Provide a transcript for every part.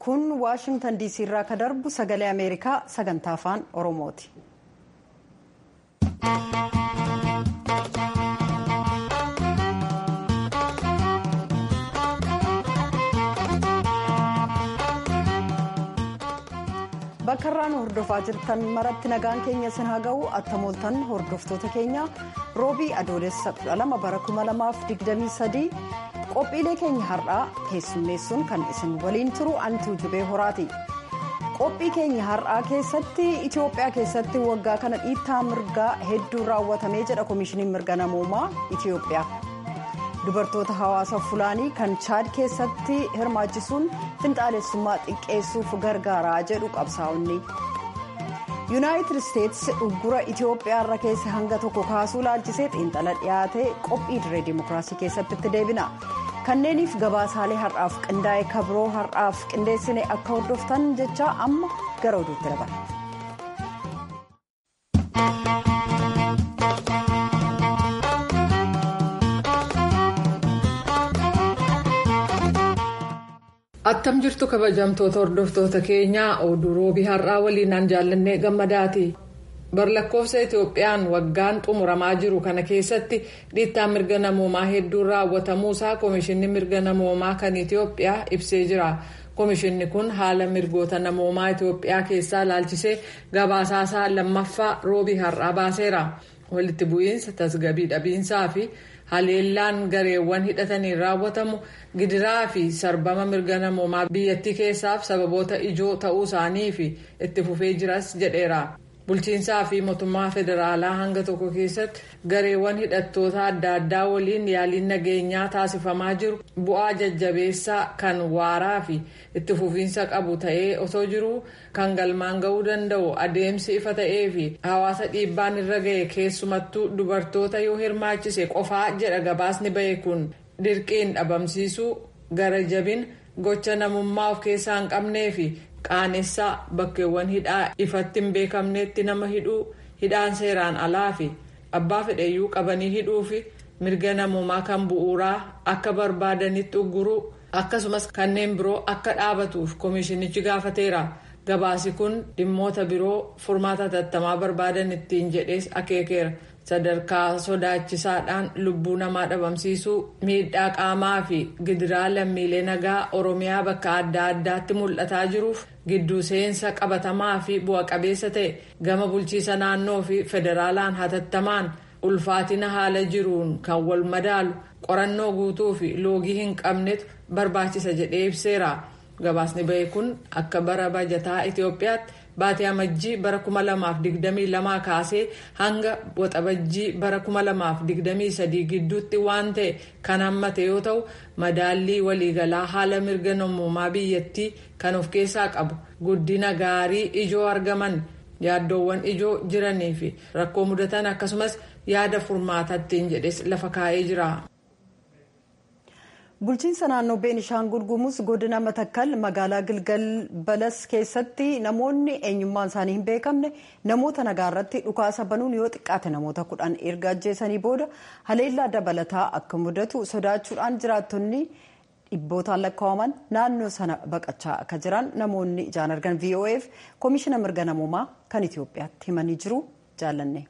kun waashingtan diisii irraa ka darbu sagalee ameerikaa sagantaa afaan oromooti. bakka irraan hordofaa jirtan maratti nagaan keenya sin haa ga'u attamooltan hordoftoota keenya roobii adoolessa 12 bara 2023 qophiilee keenya har'aa keessummeessuun kan isin waliin turu antuu jubee horaati qophii keenya har'aa keessatti itiyoophiyaa keessatti waggaa kana dhiittaa mirgaa hedduu raawwatamee jedha koomishiniin mirga namoomaa itiyoophiyaa dubartoota hawaasa fulaanii kan chaad keessatti hirmaachisuun finxaalessummaa xiqqeessuuf gargaaraa jedhu qabsaa'onni yuunaayitid isteetsi uggura itiyoophiyaa irra keessa hanga tokko kaasuu laalchisee xiinxala dhiyaate qophii diree dimookiraasii keessatti itti deebina kanneeniif gabaasaalee har'aaf qindaa'e kabiroo har'aaf qindeessine akka hordoftan jecha amma gara oduutti dabala. attam jirtu kabajamtoota hordoftoota keenyaa oduu roobii har'aa waliinaan jaallannee gammadaati barlakkoofsa itoophiyaan waggaan xumuramaa jiru kana keessatti dhiittaa mirga namoomaa hedduun raawwatamuusaa koomishinni mirga namoomaa kan itiyoophiyaa ibsee jira koomishinni kun haala mirgoota namoomaa itiyoophiyaa keessaa ilaalchisee gabaasaasaa lammaffaa roobii har'aa baaseera walitti bu'iinsa tasgabii dhabiinsaa fi haleellaan gareewwan hidhataniin raawwatamu gidiraa fi sarbama mirga namoomaa biyyattii keessaaf sababoota ijoo ta'uu isaanii fi itti fufee jiras jedheera bulchiinsaa fi mootummaa federaalaa hanga tokko keessatti gareewwan hidhattoota adda addaa waliin yaaliin nageenyaa taasifamaa jiru bu'aa jajjabeessaa kan waaraa fi itti fufiinsa qabu ta'ee osoo jiru kan galmaan ga'uu danda'u adeemsi ifa ta'ee fi hawaasa dhiibbaan irra ga'e keessumattuu dubartoota yoo hirmaachise qofaa jedha gabaasni ba'e kun dirqiin dhabamsiisuu gara jabin gocha namummaa of keessaa hin qabnee fi qaanessaa bakkeewwan hidhaa ifatti hin beekamneetti nama hidhuu hidhaan seeraan alaa fi abbaa fedheyyuu qabanii hidhuu fi mirga namummaa kan bu'uuraa akka barbaadanitti ugguruu akkasumas kanneen biroo akka dhaabatuuf koomishinichi gaafateera gabaasi kun dhimmoota biroo furmaata tattamaa barbaadan ittiin jedhees akeekeera. sadarkaa sodaachisaadhaan lubbuu namaa dhabamsiisuu miidhaa qaamaa fi gidiraa lammiilee nagaa oromiyaa bakka adda addaatti mul'ataa jiruuf gidduu seensa qabatamaa fi bu'a qabeessa ta'e gama bulchiisa naannoo fi federaalaan hatattamaan ulfaatina haala jiruun kan wal madaalu qorannoo guutuu fi loogii hin qabnetu barbaachisa jedhee ibseera gabaasni ba'e kun akka bara bajataa itiyoophiyaatti. Baatii amajjii bara 2022 kaasee hanga waxabajjii bara 2023 gidduutti waan ta'e kan hammate yoo ta'u madaallii waliigalaa haala mirga namummaa biyyattii kan of keessaa qabu guddina gaarii ijoo argaman yaaddoowwan ijoo jiranii fi rakkoo mudatan akkasumas yaada furmaataattiin jedhes lafa kaa'ee jira. bulchiinsa naannoo beenishaangul gumuz godina matakkal magaalaa gilgal balas keessatti namoonni eenyummaan isaanii hin beekamne namoota nagaa irratti dhukaasa banuun yoo xiqqaate namoota kudhan erga ajjeesanii booda haleellaa dabalataa akka mudatu sodaachuudhaan jiraattonni dhibbootaan lakkaa'aman naannoo sana baqachaa akka jiran namoonni ijaan argan vof koomishina mirga namoomaa kan itiyoophiyaatti himanii jiru jaallanne.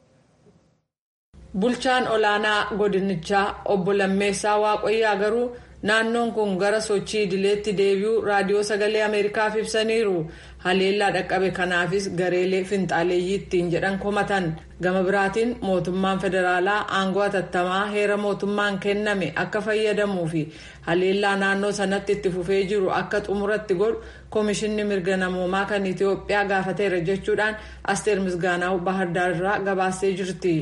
bulchaan olaanaa godinichaa obbo lammeessaa waaqayyaa garuu naannoon kun gara sochii idileetti deebi'uu raadiyoo sagalee ameerikaaf ibsaniiru haleellaa dhaqqabe kanaafis gareelee finxaaleeyyii ittiin jedhan komatan gama biraatiin mootummaan federaalaa aangoo hatattamaa heera mootummaan kenname akka fayyadamuu fi haleellaa naannoo sanatti itti fufee jiru akka xumuratti godhu koomishinni mirga namoomaa kan itiyoophiyaa gaafateera jechuudhaan asteer misgaanaa bahardaarraa gabaastee jirti.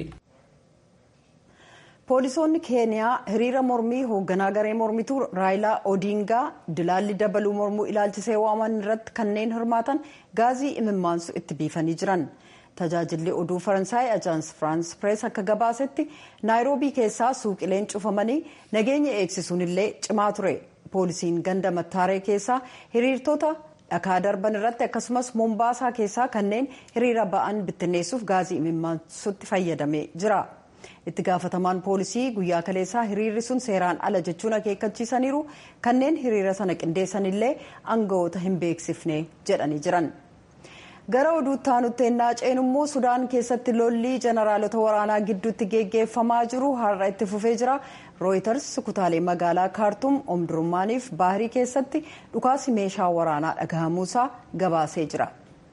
poolisoonni keeniyaa hiriira mormii hoogganaa garee mormituu raayilaa odiingaa dilaalli dabaluu mormuu ilaalchisee waaman irratti kanneen hirmaatan gaazii imimmaansu itti biifanii jiran tajaajilli oduu faransaay ajaans firaans pirees akka gabaasetti naayiroobii keessaa suuqileen cufamanii nageenya eegsisuun illee cimaa ture poolisiin ganda mattaaree keessaa hiriirtota dhakaa darban irratti akkasumas moombaasaa keessaa kanneen hiriira ba'an bittinneessuuf gaazii imimmaansutti fayyadamee jira. itti gaafatamaan poolisii guyyaa kaleessaa hiriirri sun seeraan ala jechuun akeekkachiisaniiru kanneen hiriira sana qindeessanillee aangawoota hin beeksifne jedhanii jiran. gara oduutti aanutti ennaa ceenummoo sudaan keessatti lolli jeneraalota waraanaa gidduutti geggeeffamaa jiru har'a itti fufee jira rooyiters kutaalee magaalaa kaartuum omdurummaaniif baahirii keessatti dhukaasi meeshaa waraanaa dhagahamuusaa gabaasee jira.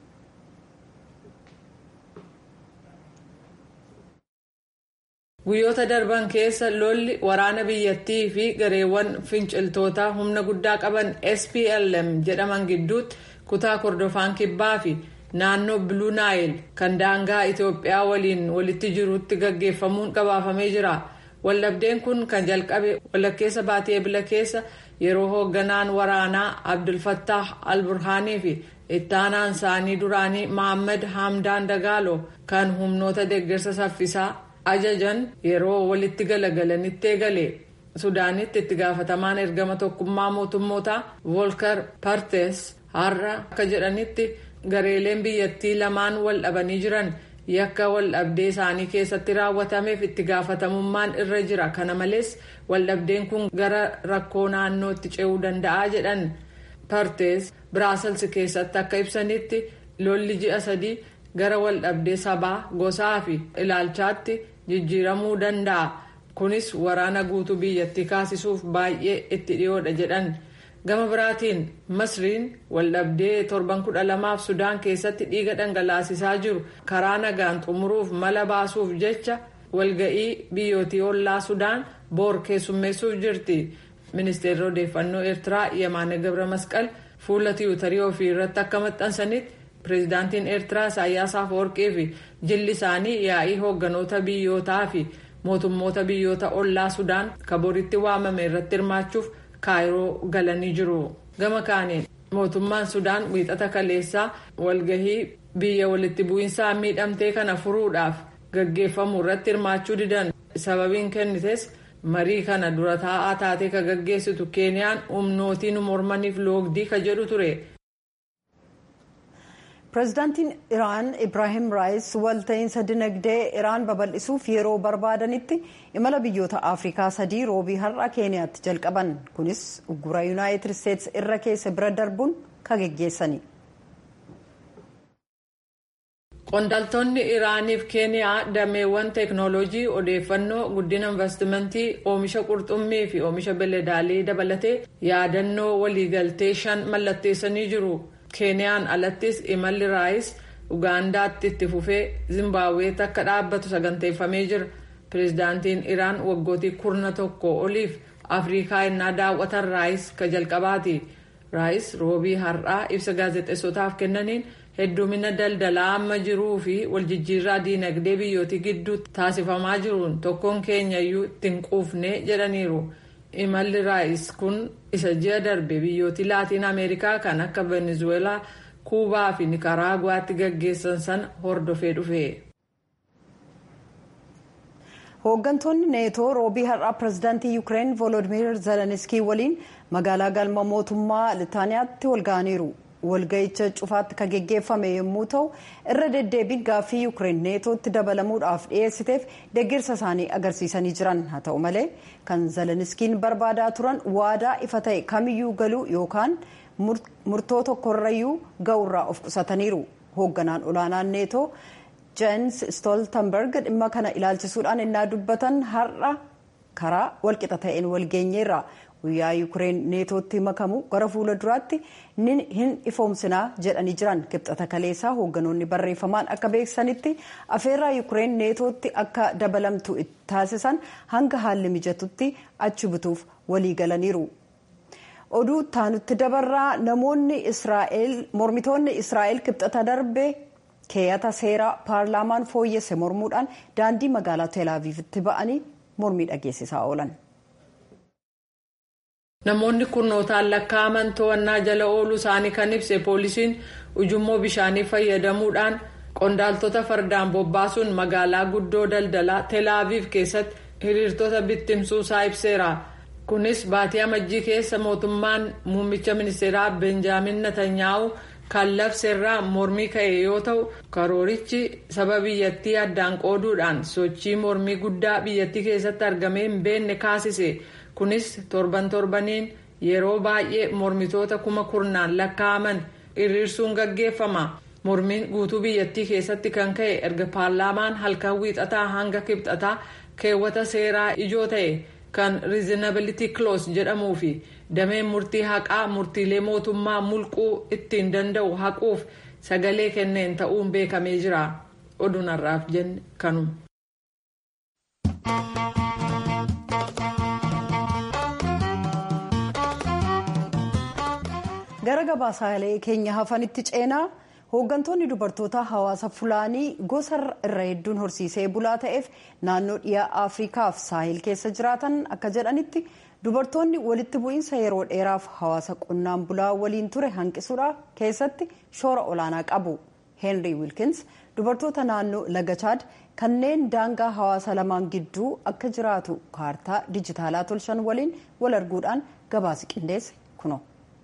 guyyoota darban keessa lolli waraana biyyattii fi gareewwan finciltootaa humna guddaa qaban splm jedhaman gidduutti kutaa kordofaan kibbaa fi naannoo biluu naayil kan daangaa itiyoophiyaa waliin walitti jirutti gaggeeffamuun gabaafamee jira waldhabdeen kun kan jalqabe walakkeessa baatii ebila keessa yeroo hoogganaan waraanaa abdulfattah alburhaanii fi ittaanaan isaanii duraanii mohammad hamdaan dagaalo kan humnoota deeggarsa saffisaa ajajan yeroo walitti galagalanitti eegale sudaanitti itti gaafatamaan ergama tokkummaa mootummootaa volkar partes har'a akka jedhanitti gareeleen biyyattii lamaan wal dhabanii jiran yakka wal dhabdee isaanii keessatti raawwatameef itti gaafatamummaan irra jira kana malees wal dhabdeen kun gara rakkoo naannootti ce'uu danda'a jedhan partes biraasels keessatti akka ibsanitti lolli ji'a sadii gara wal dhabdee sabaa gosaa fi ilaalchaatti jijjiiramuu danda'a kunis waraana guutuu biyyattii kaasisuuf baay'ee itti dhiyoodha jedhan gama biraatiin masriin waldhabdee torban kudha lamaaf sudaan keessatti dhiiga dhangalaasisaa jiru karaa nagaan xumuruuf mala baasuuf jecha walga'ii biyyootii ollaa sudaan boor keessummeessuuf jirti ministeerri odeeffannoo eertiraa yemaane gabra masqal fuula tiwutarii ofii irratti akka maxxansanitti pireezidaantiin eertiraa isaayyaas afawarqii fi jilli isaanii yaa'ii hoogganoota biyyootaa fi mootummoota biyyoota ollaa sudaan kaboritti waamame irratti hirmaachuuf kaayiroo galanii jiru gama kaaniin mootummaan sudaan wiixata kaleessaa walgahii biyya walitti bu'iinsaa miidhamtee kana furuudhaaf gaggeeffamu irratti hirmaachuu didan sababiin kennites marii kana dura taa'aa taatee ka gaggeessitu keeniyaan humnootiin mormaniif loogdii ka jedhu ture. pireezidaantiin iraan ibraahim raayis walta'iinsa dinagdee iraan babal'isuuf yeroo barbaadanitti imala biyyoota afrikaa sadii roobii har'a keeniyaatti jalqaban kunis uggura yuunaayitid isteetsi irra keessa bira darbuun ka geggeessani. qondaaltonni iraaniif keeniyaa dameewwan teeknooloojii odeeffannoo guddina investimentii oomisha qurxummii fi oomisha beeladaalii dabalatee yaadannoo waliigaltee shan mallatteessanii jiru. keeniyaan alattis imalli raayis ugaandaatti itti fufee zimbaaweetti akka dhaabbatu saganteeffamee jira pireezidaantiin iraan waggootii kurna tokko oliif afrikaa innaa daawwatan raayis ka jalqabaati raayis roobii har'aa ibsa gaazexeessotaaf kennaniin heddumina daldalaa amma jiruu fi waljijjiirraa diinagdee biyyootii gidduutti taasifamaa jiruun tokkoon keenyayyuu ittiin quufne jedhaniiru. imalli raayis kun isa ji'a darbe biyyootii laatiin ameerikaa kan akka venezuelaa kuubaa fi nikaraaguwaatti gaggeessan sana hordofee dhufe. hooggantoonni neetoo roobii har'aa pireezidaantii yuukireen volodimir zeleniskii waliin magaalaa galma mootummaa litaaniyaatti walga'aniiru walga'icha cufaatti kan geggeeffame yommuu ta'u irra deddeebiin gaaffii yuukireen neetootti dabalamuudhaaf dhiyeessiteef deeggarsa isaanii agarsiisanii jiran haa ta'u malee kan zeleniskiin barbaadaa turan waadaa ifa ta'e kamiyyuu galuu yookaan murtoo tokkorrayyuu ga'urraa of qusataniiru hoogganaan olaanaan neetoo jens stoltenberg dhimma kana ilaalchisuudhaan innaa dubbatan har'a karaa walqixa ta'een walgeenyeerra. guyyaa yuukireen neetootti makamu gara fuula duraatti hin ifoomsinaa jedhanii jiran kibxata kaleessaa hoogganoonni barreeffamaan akka beeksisanitti afeerraa yuukireen neetootti akka dabalamtu taasisan hanga haalli mijatutti achi butuuf walii galaniiru. oduu taanutti dabarraa namoonni israa'el mormitoonni israa'el kibxata darbe keeyata seeraa paarlaamaan fooyyesse mormuudhaan daandii magaalaa teelaaviivitti ba'anii mormii dhageessisaa oolan. namoonni kurnootaan lakkaa'aman to'annaa jala ooluu isaanii kan ibse poolisiin ujummoo bishaanii fayyadamuudhaan qondaaltota fardaan bobbaasuun magaalaa guddoo daldalaa teelaaviif keessatti hiriirtota bittimsuusaa ibseera kunis baatii amajjii keessa mootummaan muummicha ministeeraa benjaamin natanyaa'u kan labseerraa mormii ka'e yoo ta'u karoorichi saba biyyattii addaan qooduudhaan sochii mormii guddaa biyyattii keessatti argamee hin beekne kaasise kunis torban torbaniin yeroo baay'ee mormitoota kuma kurnaan lakkaa'aman hiriirsuun gaggeeffama mormiin guutuu biyyattii keessatti kan ka'e erga paarlaamaan halkan wiixataa hanga kibxataa keewwata seeraa ijoo ta'e kan riizinabilitii kiloos jedhamuu fi dameen murtii haqaa murtiilee mootummaa mulquu ittiin danda'u haquuf sagalee kenneen ta'uun beekamee jira oduun har'aaf jenne kanuma. gara gabaasaalee keenya hafanitti ceenaa hooggantoonni dubartoota hawaasa fulaanii gosa irra hedduun horsiisee bulaa ta'eef naannoo dhiyaa afriikaaf saahil keessa jiraatan akka jedhanitti dubartoonni walitti bu'iinsa yeroo dheeraaf hawaasa qonnaan bulaa waliin ture hanqisuudha keessatti shoora olaanaa qabu heenrii wiilkins dubartoota naannoo laga chaad kanneen daangaa hawaasa lamaan gidduu akka jiraatu kaartaa dijitaalaa tolchan waliin wal arguudhaan gabaasa qindeesse kuno.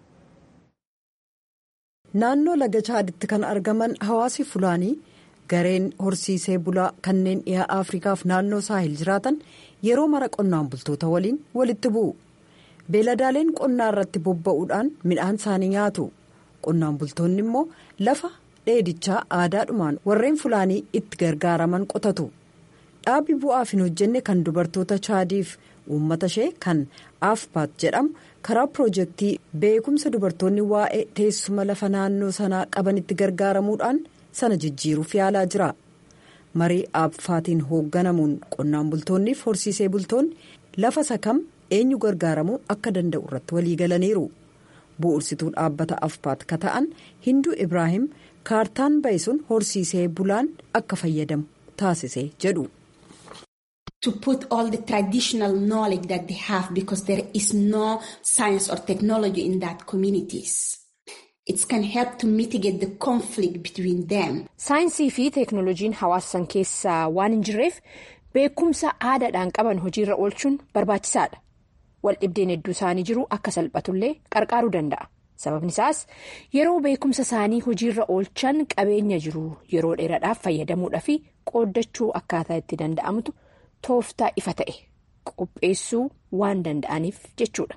naannoo laga chaaditti kan argaman hawaasi fulaanii gareen horsiisee bulaa kanneen dhihaa afriikaaf naannoo saahil jiraatan yeroo mara qonnaan bultoota waliin walitti bu'u beeladaaleen qonnaa irratti bobba'uudhaan midhaan isaanii nyaatu qonnaan bultoonni immoo lafa dheedichaa aadaadhumaan warreen fulaanii itti gargaaraman qotatu dhaabbi bu'aaf hin hojjenne kan dubartoota chaadiif uummata ishee kan afpaat jedhamu karaa piroojeektii beekumsa dubartoonni waa'ee teessuma lafa naannoo sanaa qabanitti gargaaramuudhaan sana jijjiiruuf yaalaa jira marii aafpaatiin hoogganamuun qonnaan bultoonniif horsiisee bultoonni lafa sakam eenyu gargaaramuu akka danda'u irratti waliigalaniiru bu'ursituu dhaabbata afpaat ka ta'an hinduu ibraahim kaartaan ba'e sun horsiisee bulaan akka fayyadamu taasise jedhu. to put all the traditional knowledge that they have because there is no science or technology in that communities. It can help to mitigate the conflict between them. Saayinsii fi teeknooloojiin hawaasa san keessa waan hin jirreef beekumsa aadaadhaan qaban hojiirra oolchuun barbaachisaadha. Waldhibdeen hedduu isaanii jiru akka salphatullee qarqaaruu danda'a. Sababni isaas yeroo beekumsa isaanii hojiirra oolchan qabeenya jiru yeroo dheeraadhaaf fayyadamuudhaa fi qooddachuu akkaataa itti danda'amutu. tooftaa ifa ta'e qopheessuu waan danda'aniif jechuudha.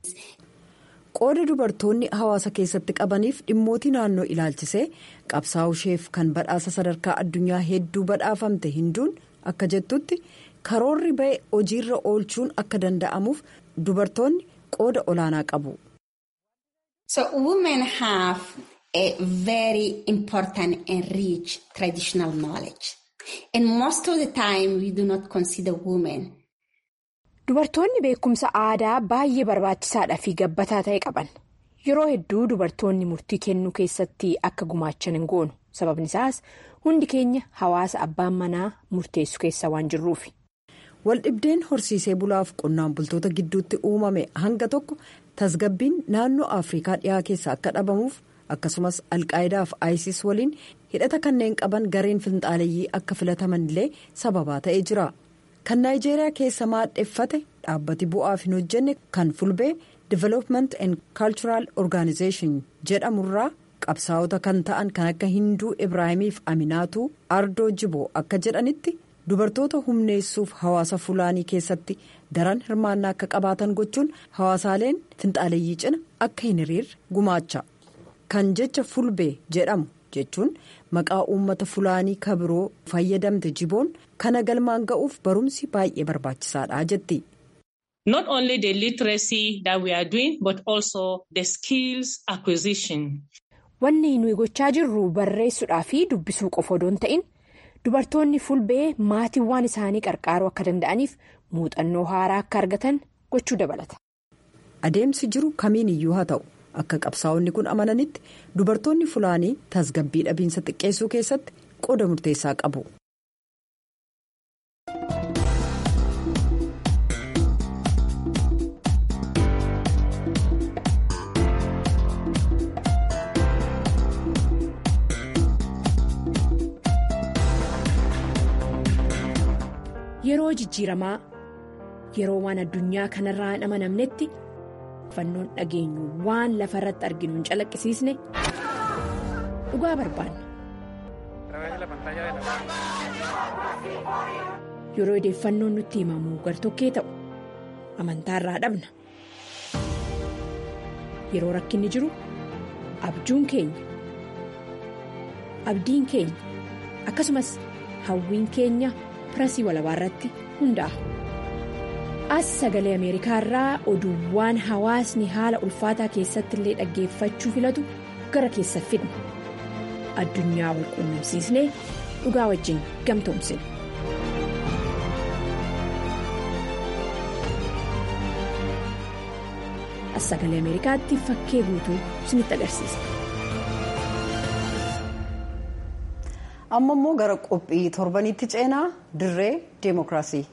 qooda dubartoonni hawaasa keessatti qabaniif dhimmootii naannoo ilaalchisee qabsaa'u isheef kan badhaasa sadarkaa addunyaa hedduu badhaafamte hinduun akka jettutti karoorri ba'e hojiirra oolchuun akka danda'amuuf dubartoonni qooda olaanaa qabu. So women have a very important and rich traditional knowledge. And most of the time we do not consider women. Dubartoonni beekumsa aadaa baay'ee barbaachisaadhaa fi gabbataa ta'e qaban. Yeroo hedduu dubartoonni murtii kennuu keessatti akka gumaachan hin goonu. Sababni isaas hundi keenya hawaasa abbaan manaa murteessu keessa waan jirruufi. Waldhibdeen horsiisee bulaaf qonnaan bultoota gidduutti uumame hanga tokko tasgabbiin naannoo Afrikaa dhiyaa keessa akka dhabamuuf. akkasumas alqaayidaa fi isis waliin hidhata kanneen qaban gareen finxaaleeyyii akka filataman illee sababaa ta'ee jira kan naayijeeriyaa keessa maadheffate dhaabbati bu'aaf hin hojjenne kan fulbee development and cultural organization jedhamurraa qabsaa'ota kan ta'an kan akka hinduu ibraahimiif aminaatu ardoo jiboo akka jedhanitti dubartoota humneessuuf hawaasa fulaanii keessatti daran hirmaannaa akka qabaatan gochuun hawaasaaleen finxaaleeyyii cina akka hin hiriirre gumaacha. kan jecha fulbee jedhamu jechuun maqaa uummata fulaanii kabiroo fayyadamte jiboon kana galmaan ga'uuf barumsi baay'ee barbaachisaadha jetti. Not only the literacy that we are doing but also the skills acquisition. Wanni nuyi gochaa jirru barreessuudhaa fi dubbisuu qofa odoo hin ta'in dubartoonni fulbee maatiiwwan isaanii qarqaaruu akka danda'aniif muuxannoo haaraa akka argatan gochuu dabalata. Adeemsi jiru kamiin iyyuu haa ta'u. akka qabsaa'onni kun amananitti dubartoonni fulaanii tasgabbii dhabiinsa xiqqeessuu keessatti qooda murteessaa qabu. Yeroo jijjiiramaa yeroo waan addunyaa kanarraa hin amanamnetti. fannoon dhageenyu waan lafa irratti arginu hin calaqqisiisne dhugaa barbaanna. yeroo odeeffannoon nutti himamu gartokkee ta'u amantaarraa dhabna yeroo rakkinni jiru abjuun keenya abdiin keenya akkasumas hawwiin keenya pirasii walabaa irratti hundaa'a. as sagalee ameerikaa irraa oduuwwan hawaasni haala ulfaataa keessatti illee dhaggeeffachuu filatu gara keessa fidna addunyaa wal quunnamsiisnee dhugaa wajjin gamtoomsina. as sagalee ameerikaatti fakkee guutuu isinitti agarsiisa. amma immoo gara qophii torbanitti ceenaa dirree deemokiraasii.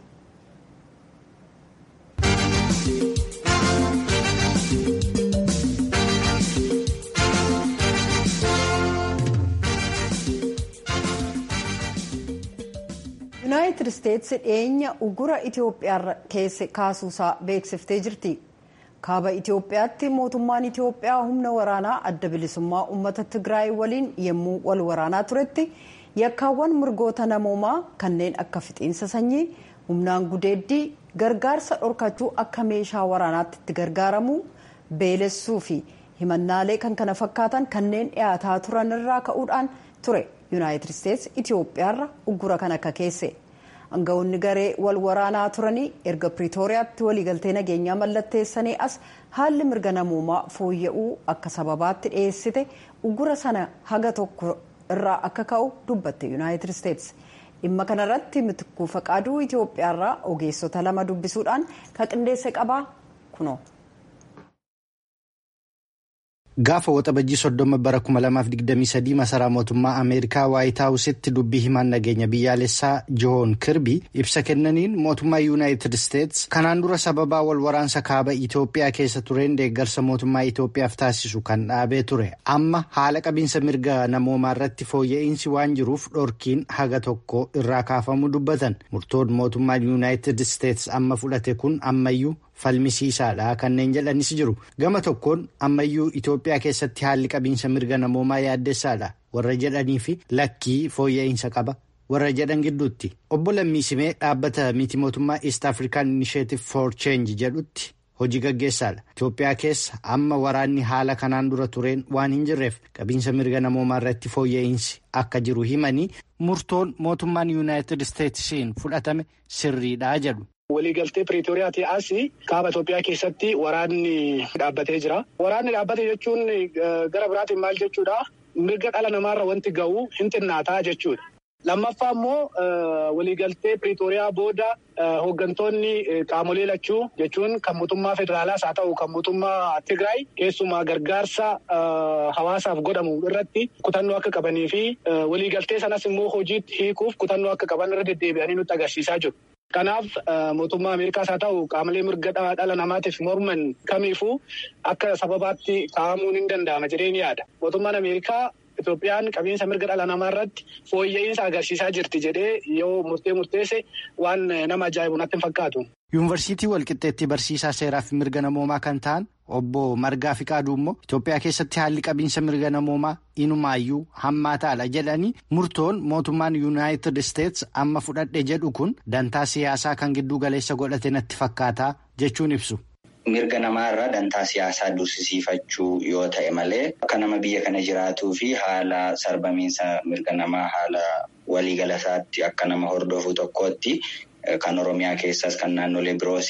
yuunaayitid isteetsi dhiyeenya ugura itiyoophiyaa keessa kaasuusaa beeksiftee jirti kaaba itiyoophiyaatti mootummaan itiyoophiyaa humna waraanaa adda bilisummaa uummata tigraay waliin yommuu wal waraanaa turetti yakkaawwan mirgoota namoomaa kanneen akka fixiinsa sanyii humnaan gudeeddii gargaarsa dhorkachuu akka meeshaa waraanaatti itti gargaaramuu beelessuu fi himannaalee kan kana fakkaatan kanneen dhiyaataa turan irraa ka'uudhaan ture. yuunaayitid isteetsi itiyoophiyaarra uggura kan akka keesse aangawoonni garee wal waraanaa turanii erga piriitooriyaatti waliigaltee nageenyaa mallatteessanii as haalli mirga namoomaa fooyya'uu akka sababaatti dhiyeessite uggura sana haga tokko irraa akka ka'u dubbatte yuunaayitid isteetsi dhimma kanarratti mitikuu faqaaduu itiyoophiyaarraa ogeessota lama dubbisuudhaan kan qindeesse qabaa kunoo. Gaafa waxabajjii soddoma bara 2023 masaraa mootummaa Ameerikaa Waayit Haawusitti dubbii himaan nageenya biyyaalessaa Joon Kirbii ibsa kennaniin mootummaa Yuunaayitid Isteets kanaan dura sababaa wal waraansa kaaba Itoophiyaa keessa tureen deeggarsa mootummaa Itoophiyaaf taasisu kan dhaabee ture. Amma haala qabiinsa mirga namoomaa irratti fooyya'insi waan jiruuf dhorkiin haga tokko irraa kaafamuu dubbatan. Murtoon mootummaan Yuunaayitid Isteets amma fudhate kun ammayyuu falmisiisaadha kanneen jedhanis jiru gama tokkoon ammayyuu Itoophiyaa keessatti haalli qabiinsa mirga namoomaa yaaddessaadha warra jedhanii fi lakkii fooyya'insa qaba warra jedhan gidduutti obbo Lammiisimee dhaabbata miti mootummaa East African Initiative for Change jedhutti hojii gaggeessaadha Itoophiyaa keessa amma waraanni haala kanaan dura tureen waan hin jirreef qabiinsa mirga namoomaa irratti fooyya'insi akka jiru himanii murtoon mootummaan Yuunaayitid Isteetsiin fudhatame sirriidha jedhu. Waliigaltee Piriitooriyaatii asii kaaba Itoophiyaa keessatti waraanni dhaabbatee jira. Waraanni dhaabbate jechuun gara biraatiin maal jechuudha? Mirga dhala namaarra wanti ga'u hin xinnaataa jechuudha. Lammaffaa immoo waliigaltee Piriitooriyaa booda hooggantoonni qaamolee lachuu jechuun kan mootummaa federaalaas haa ta'u kan mootummaa Tigraay keessumaa gargaarsa hawaasaaf godhamu irratti kutannoo akka qabanii fi waliigaltee sanas immoo hojiitti hiikuuf kutannoo akka qaban irra deddeebi'anii nutti agarsiisaa jiru. Kanaaf mootummaa Ameerikaas haa ta'u qaamolee mirga dhala namaatiif morman kamiifuu akka sababaatti kaa'amuun hin danda'ama jedhee ni yaada. Mootummaan Ameerikaa Itoophiyaan qabiinsa mirga dhala namaa irratti fooyya'insa agarsiisaa jirti jedhee yoo murtee murteesse waan nama ajaa'ibu natti hin fakkaatu. Yuunivarsiitii Walqixxeetti barsiisaa seeraa fi mirga namoomaa kan ta'an obbo Margaa Fiqaaduu immoo Itoophiyaa keessatti haalli qabiinsa mirga namoomaa inumaayyuu hammaataadha jedhanii murtoon mootummaan Yuunaayitid Isteets amma fudhadhe jedhu kun dantaa siyaasaa kan gidduu galeessa godhate natti fakkaataa jechuun ibsu. Mirga namaa irraa dantaa siyaasaa dursisiifachuu yoo ta'e malee akka nama biyya kana jiraatuu fi haala sarbamiinsa mirga namaa haala waliigalasaatti akka nama hordofu tokkootti kan Oromiyaa keessas kan naannolee biroos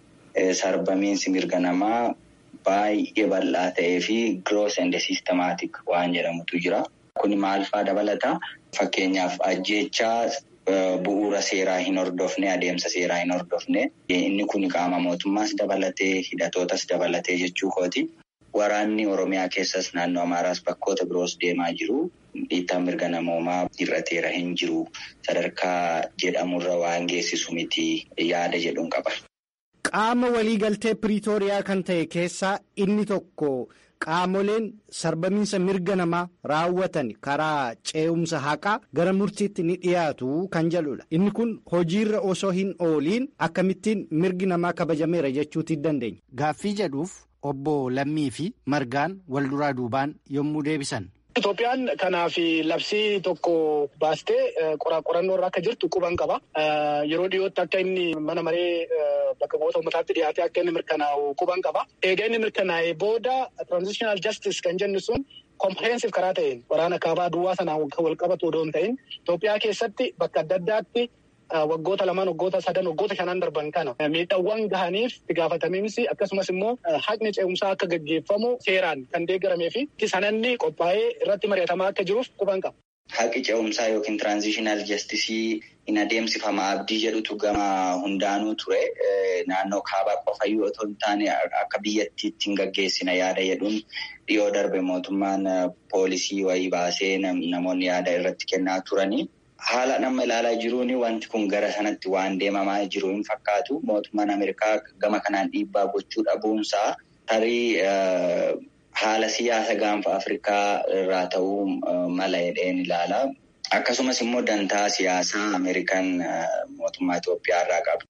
sarbamiinsi mirga namaa baay'ee bal'aa ta'ee fi gross and systematic waan jedhamutu jira. Kuni maal fa'aa dabalata? Fakkeenyaaf ajjeechaa bu'uura seeraa hin hordofne adeemsa seeraa hin hordofne inni kun qaama mootummaas dabalatee hidhatootas dabalatee jechuu kooti. Waraanni Oromiyaa keessas naannoo Amaaraas bakkoota biroos deemaa jiru. Dhiittaan mirga namoomaa hir'ateera hin jiru. Sadarkaa jedhamurra waan geessisu miti yaada jedhuun qaba. Qaama waliigaltee Piriitooriyaa kan ta'e keessaa inni tokko qaamoleen sarbamiinsa mirga namaa raawwatan karaa ce'umsa haqaa gara murtiitti ni dhiyaatu kan jedhudha. Inni kun hojiirra osoo hin ooliin akkamittiin mirgi namaa kabajameera jechuutti dandeenya. Gaaffii jedhuuf obbo Lammii fi Margaan wal duraa duubaan yommuu deebisan. Itoophiyaan kanaaf labsii tokko baastee qorannoo irra akka jirtu quban qaba. Yeroo dhiyootti akka inni mana maree bakka bu'oota uummataatti dhiyaatee akka inni mirkanaa'u quban qaba. Egaa inni mirkanaa'ee booda transitional justice kan jennu sun comprehensive karaa ta'een waraana kaabaa duwwaa sanaan wal qabatu odoo hin ta'in Itoophiyaa keessatti bakka adda addaatti waggoota lamaan waggoota sadan waggoota shanan darban kana miidhaawwan gahaniif itti gaafatamiinsi akkasumas immoo haqni ce'umsaa akka gaggeeffamu seeraan kan deeggaramee fi sananni qophaa'ee irratti mari'atamaa akka jiruuf quban qaba. Haqi ce'umsaa yookiin tiraanzishinal jastisii hin adeemsifama abdii jedhutu gama hundaanuu ture. Naannoo kaabaa qofayyuu otoo hin taane akka biyyattiitti hin gaggeessina yaada jedhuun dhiyoo darbe mootummaan poolisii wayii baasee namoonni yaada irratti kennaa turanii. Haala nama ilaalaa jiruun wanti kun gara sanatti waan deemamaa jiru hin fakkaatu. Mootummaan Ameerikaa gama kanaan dhiibbaa gochuu dhabuunsaa tarii haala siyaasa gaanfa Afrikaa irraa ta'uu mala jedheen ilaala. Akkasumas immoo dantaa siyaasaa Ameerikaan mootummaa Itoophiyaa irraa qabu.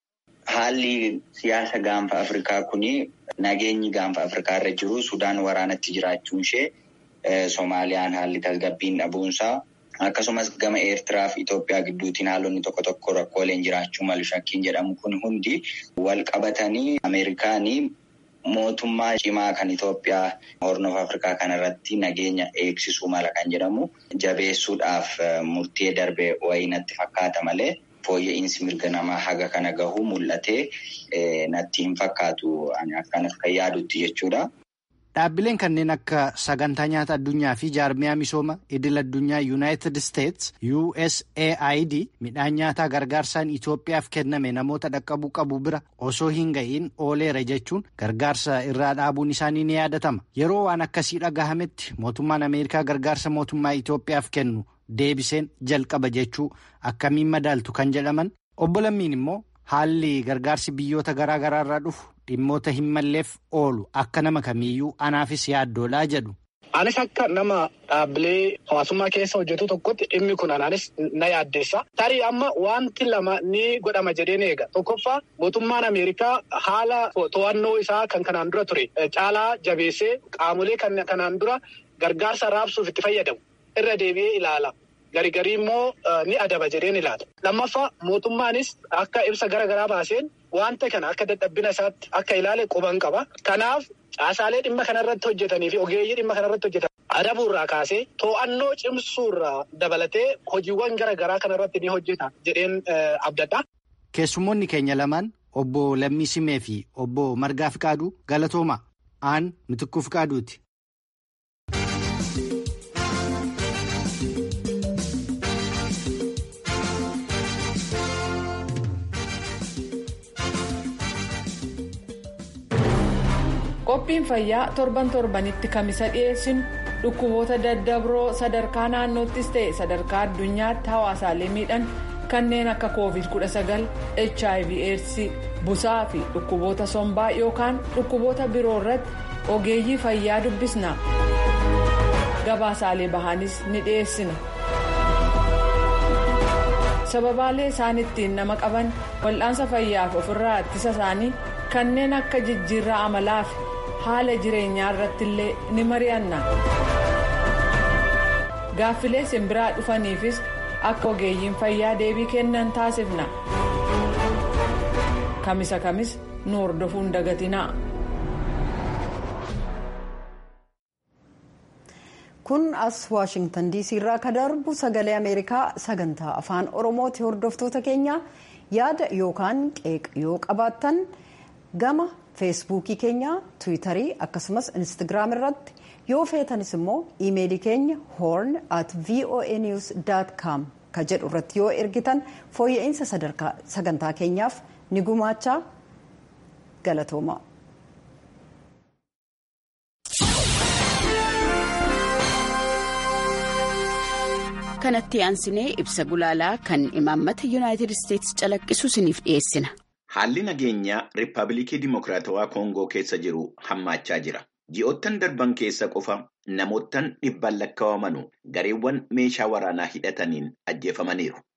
Haalli siyaasa gaanfa Afrikaa kuni nageenyi gaanfa Afrikaa irra jiru Sudaan waraanatti jiraachuun ishee Soomaaliyaan haalli tasgabbiin dhabuunsaa. Akkasumas gama Eertiraa fi Itoophiyaa gidduutiin haalonni tokko tokko rakkooleen jiraachuu malu shakkiin jedhamu kun hundi wal qabatanii Ameerikaanii mootummaa cimaa kan Itoophiyaa hornoof Afrikaa kanarratti nageenya eegsisuu mala kan jedhamu jabeessuudhaaf murtee darbe wayii natti fakkaata malee fooyya'insi mirga namaa haga kana gahuu mul'atee natti hin fakkaatu akkanas kan yaadutti jechuudha. Dhaabbileen kanneen akka sagantaa nyaata addunyaa fi jaarmiyaa misooma idil addunyaa yuunaayitid isteets USAID midhaan nyaataa gargaarsaan Itoophiyaaf kenname namoota dhaqqabuu qabu bira osoo hin ga'iin ooleera jechuun gargaarsa irraa dhaabuun isaanii ni yaadatama. Yeroo waan akkasii dhagahametti mootummaan Ameerikaa gargaarsa mootummaa Itoophiyaaf kennu deebiseen jalqaba jechuu akkamiin madaaltu kan jedhaman obbo Lammiin immoo haalli gargaarsi biyyoota garaa garaa irraa dhufu. Dhimmoota hin malleef oolu akka nama kamiiyyuu anaafis yaaddoolaa jedhu. Anis akka nama dhaabbilee hawaasummaa keessa hojjetu tokkotti dhimmi kun anaanis na yaaddeessa. Tarii amma wanti lama ni godhama jedheen eega. Tokkoffaa mootummaan Ameerikaa haala to'annoo isaa kan kanaan dura ture caalaa jabeessee qaamolee kanaan dura gargaarsa raabsuuf itti fayyadamu irra deebi'ee ilaala. Garigarii immoo ni adaba jedheen ilaala. Lammaffaa mootummaanis akka ibsa gara garaa baaseen wanta kana akka dadhabbina isaatti akka ilaale quban qaba. Kanaaf caasaalee dhimma kanarratti hojjetanii fi ogeeyyii dhimma kanarratti hojjetan adabuurraa kaasee to'annoo cimsuurraa dabalatee hojiiwwan gara garaa kanarratti ni hojjeta jedheen abdadha. Keessummoonni keenya lamaan obbo Lammii Simee fi obbo Margaa Fiqaaduu galatooma. Aan Mitikkuu Fiqaaduuti. qophiin fayyaa torban torbanitti kamisa dhiyeessinu dhukkuboota daddabroo sadarkaa naannoottis ta'e sadarkaa addunyaatti hawaasaalee miidhan kanneen akka covid 19 hiv aids busaa fi dhukkuboota sombaa yookaan dhukkuboota biroo irratti ogeeyyii fayyaa dubbisna gabaasaalee bahanis ni dhiyeessina. sababaalee isaan ittiin nama qaban wal'aansa fayyaaf ofirraa ittisa isaanii kanneen akka jijjiirraa amalaa fi haala jireenyaa irratti illee ni mari'anna gaaffilee simbiraa dhufaniifis akka ogeeyyiin fayyaa deebii kennan taasifna kamisa kamis nu hordofuun dagatinaa. kun as waashingtan diisii irraa ka darbu sagalee ameerikaa sagantaa afaan oromooti hordoftoota keenya yaada yookaan qeeqa yoo qabaattan gama feesbuukii keenya tiwiitarii akkasumas instagiraam irratti yoo feetanis immoo iimeelii keenya hoorn at voa news com ka jedhu irratti yoo ergitan fooyya'insa sagantaa keenyaaf ni gumaachaa galatooma. kanatti aansinee ibsa gulaalaa kan imaammata yuunaayitid isteetsi calaqqisu isiniif dhiyeessina. Haalli nageenyaa Riippaabilikii Dimokiraatawaa Koongoo keessa jiru hammaachaa jira. Ji'oottan darban keessa qofa namoottan dhibban lakkaawamanu gareewwan meeshaa waraanaa hidhataniin ajjeefamaniiru.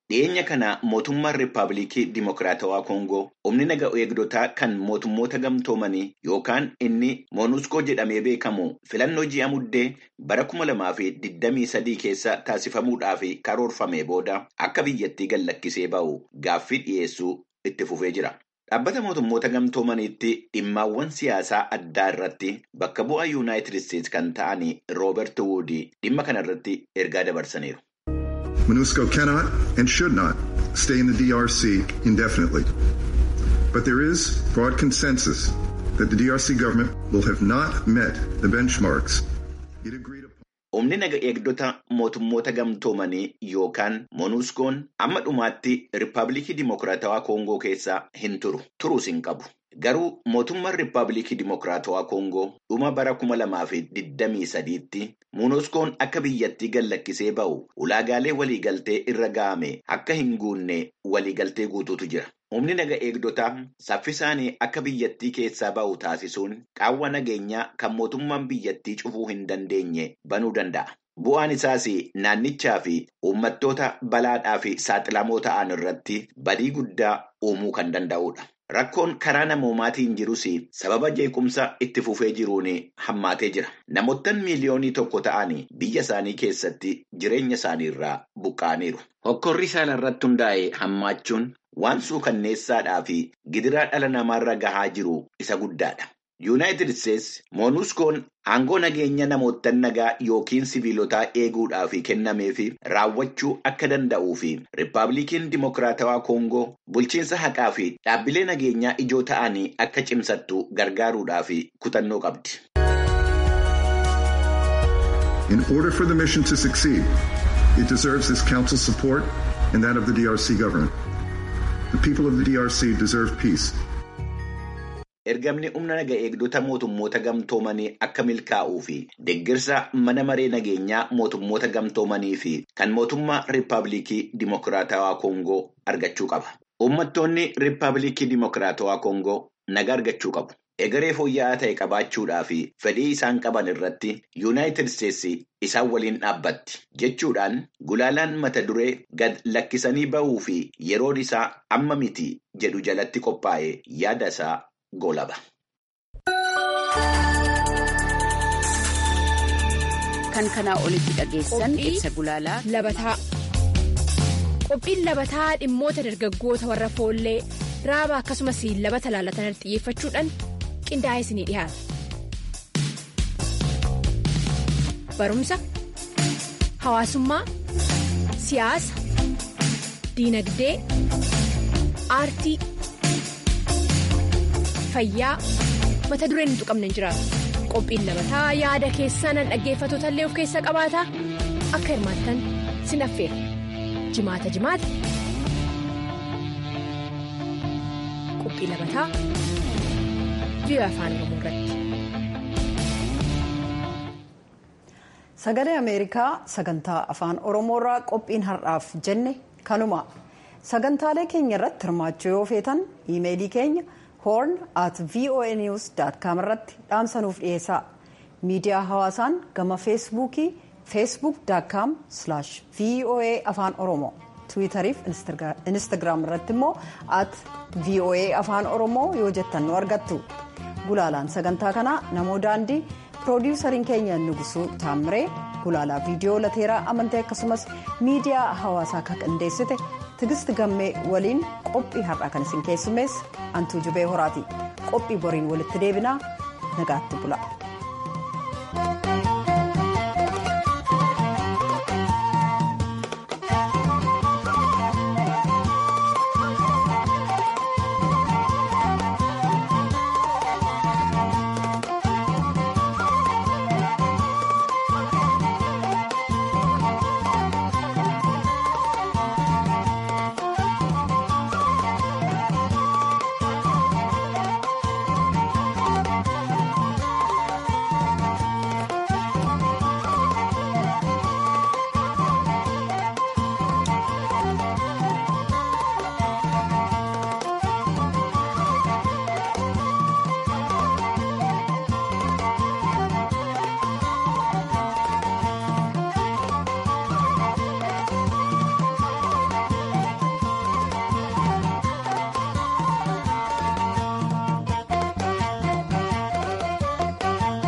Dhiyeenya kana mootummaan Riippaabilikii Dimokiraatawaa Koongoo humni naga eegdotaa kan mootummoota gamtoomanii yookaan inni Moonuskoo jedhamee beekamu filannoo ji'a muddee bara kuma lamaa fi digdamii sadii keessa taasifamuudhaaf karoorfame booda akka biyyattii gallakkisee ba'u gaaffii dhiyeessuu itti fufee jira. Dhaabbata mootummoota gamtoomaniitti dhimmaawwan siyaasaa addaa irratti bakka bu'aa yuunaayitid isteetsi kan ta'an Rooberti Wuudii dhimma kana irratti ergaa dabarsaniiru. MONUSCO cannot and should not stay in the DRC indefinitely. But there is broad consensus that the DRC government will have not met the benchmarks it agreed upon. Humni naga eegdota mootummoota gamtoomanii yookaan Moonuskoon amma dhumaatti Riippaabilikii Dimokiraatawaa Koongoo keessa hin turu. Turuus hin qabu. Garuu mootummaan Riippaabilikii Dimokiraatawaa Koongoo dhuma bara kuma lamaa fi digdamii sadiitti Moonuskoon akka biyyattii gallakkisee ba'u ulaagaalee waliigaltee irra ga'ame akka hin guunne waliigaltee guutuutu jira. Humni naga eegdotaa saffisaanii akka biyyattii keessaa ba'u taasisuun qaawwa nageenyaa kan mootummaan biyyattii cufuu hin dandeenye banuu danda'a. Bu'aan isaas naannichaa fi uummattoota balaadhaa fi saaxilamoo ta'an irratti badii guddaa uumuu kan danda'udha. Rakkoon karaa namoomaatiin jirus sababa jeequmsa itti fufee jiruun hammaatee jira. Namoottan miiliyoonii tokko ta'an biyya isaanii keessatti jireenya isaanii irraa buqqa'aniiru. Hokkorri saala irratti hundaa'e hammaachuun waan suukanneessaadhaa fi gidiraa dhala namaarra gahaa jiru isa guddaadha. Yuunaayitid Isteetsi Moonuskoon aangoo nageenya namoottan nagaa yookiin siviilotaa eeguudhaaf kennameef raawwachuu akka danda'uu fi Riippaabilikiin Dimokiraatawaa Koongoo bulchiinsa haqaa fi dhaabbilee nageenyaa ijoo ta'anii akka cimsattu gargaaruudhaaf kutannoo qabdi. In order for the mission to succeed, it deserves this council's support and that of the DRC government. The people of the DRC deserve peace. Ergamni humna naga eegdota mootummoota gamtoomanii akka milkaa'uu fi deeggarsa mana maree nageenyaa mootummoota gamtoomanii fi kan mootummaa Riippaabilikii Dimokiraatawaa Koongoo argachuu qaba. Uummattoonni Riippaabilikii Dimokiraatawaa Koongoo naga argachuu qabu. Egeree fooyya'aa ta'e qabaachuudhaa fi fedhii isaan qaban irratti Yuunaayitid Isteetsi isaan waliin dhaabbatti jechuudhaan gulaalaan mata duree gad lakkisanii ba'uu fi yeroon isaa amma miti jedhu jalatti qophaa'e yaada isaa golaba. Kan kanaa olitti dhageessan ibsa gulaalaa labataa. Qophiin labataa dhimmoota dargaggoota warra foollee raaba akkasumas labata laalatan xiyyeeffachuudhaan qindaa'ee isinii dhiyaata. Barumsa, hawaasummaa, siyaasa, diinagdee, aartii, fayyaa mata dureen hin tuqamne hin jiraatu. Qophiin labataa yaada keessan dhaggeeffattoota illee of keessaa qabaata akka hirmaattan sin affeera. Jimaata jimaata. Qophii labataa biyya afaan oromoo irratti. Sagalee Ameerikaa sagantaa afaan Oromoorraa qophiin har'aaf jenne kanuma. Sagantaalee keenya irratti hirmaachuu yoo feetan iimeelii keenya horn at voanews.com irratti dhaamsanuuf dhiyeessaa. Miidiyaa hawaasaan gama feesbuukii facebook.com voa afaan oromoo tiwiitariif instagiraam irratti immoo at voa afaan oromoo yoo jettan nu argattu. Gulaalaan sagantaa kanaa namoo daandii piroodiwusariin keenya nugusuu taamiree gulaalaa viidiyoo lateeraa amantee akkasumas miidiyaa hawaasaa kan qindeessite tigist gammee waliin qophii har'aa kan isin keessummeesse antuu jubee horaati qophii boriin walitti deebinaa nagaatti bula.